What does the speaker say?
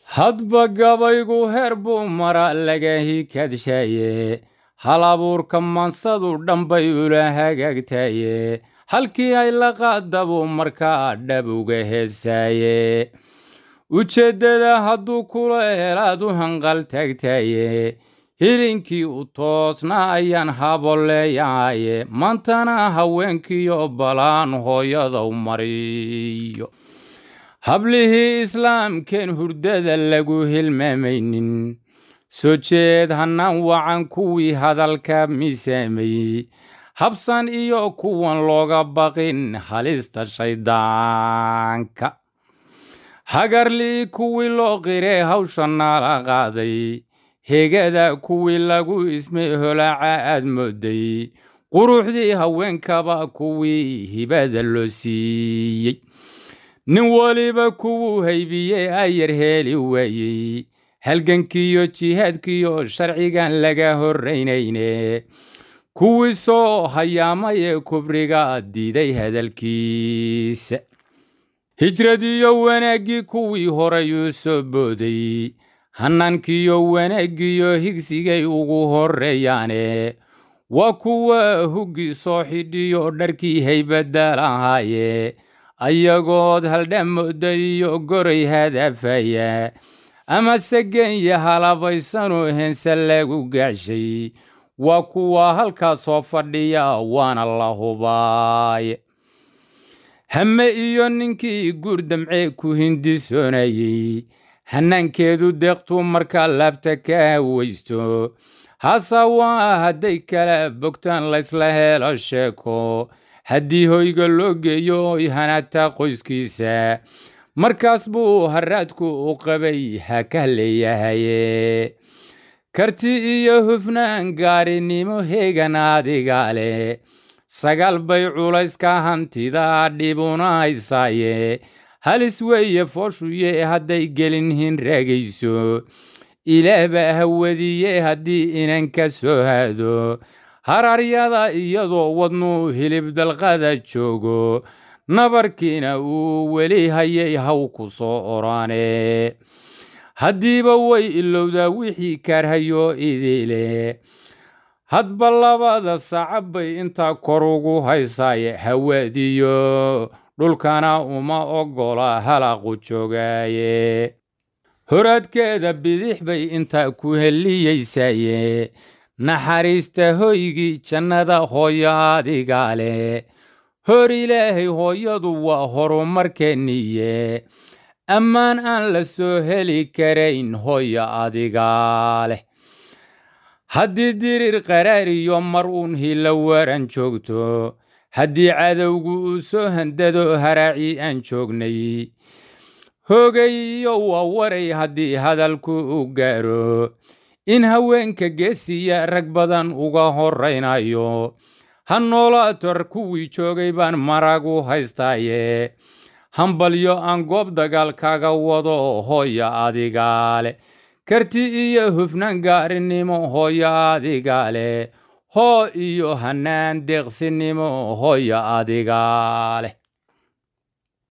hadba gabaygu heer buu mara laga hikadshaye hal abuurka mansadu dhanbay ula hagaagtaye halkii ay la qaadabuu markaa dhab uga heesaaye ujeeddada hadduu kula helaad u hanqal taagtaye hilinkii u toosna ayaan haboleeyahaye maantana haweenkiyo balaan hooyada u mariyo hablihii islaamkeen hurdada lagu hilmaamaynin soo jeed hannaan wacan kuwii hadalka miisaamayey habsan iyo kuwan looga baqin halista shayddaanka hagarlii kuwii loo qiree hawsha naala qaaday hegada kuwii lagu ismay holaaca aad mooday quruxdii haweenkaba kuwii hibada loo siiyey nin weliba kuwuu haybiyey ayar heeli waayey halgankiiyo jihaadkiiyo sharcigan laga horraynayne kuwii soo hayaamaye kubriga diiday hadalkiisa hijradiyo wanaaggii kuwii horeyuu soo booday hannaankiyo wanaaggiyo higsigay ugu horreeyaane waa kuwa huggii soo xidhiyo dharkii haybadda lahaaye ayagood haldhamooda iyo goray hadafaya ama segenya halabaysanoo hense lagu gaashay waa kuwa halkaas soo fadhiya waana la hubaaye hame iyo ninkii guur damcee ku hindisoonayey hannaankeedu deeqtuu markaa laabta ka hawaysto hase waa hadday kala bogtaan laysla helo sheeko haddii hoyga loo geeyo oy hanaata qoyskiisa markaas buu haraadku u qabay ha ka leeyahaye karti iyo hufnaan gaarinimo heegan adiga leh sagaal bay culayska hantida dhibunahaysaaye halis weeye fooshuye hadday gelin hinraagayso ilaah baa hawadiye haddii inan ka soo haado hararyada iyadoo wadnuu hilib dalqada joogo nabarkiina uu weli hayay haw ku soo oraane haddiiba way ilowdaa wixii kaarhayo idile hadba labada sacab bay intaa kor ugu haysaaye hawaadiyo dhulkana uma oggola halaqu joogaaye horaadkeeda bidix bay intaa ku heliyeysaaye naxariista hoygii jannada hooyo adiga leh hor ilaahay hooyadu waa horumarkeenniye ammaan aan la soo heli karayn hooyo adiga leh haddii dirir qaraariyo mar uun hila waran joogto haddii cadowgu uu soo handado haraaci aan joognay hoogayiyo waa waray haddii hadalku u gaaro in haweenka geesiya rag badan uga horraynayo ha noolaator kuwii joogay baan maragu haystaaye hambalyo aan goob dagaal kaga wado hooyo adiga leh karti iyo hufnaan gaarinimo hooyo adiga leh hoo iyo hannaan deeqsinimo hooyo adiga leh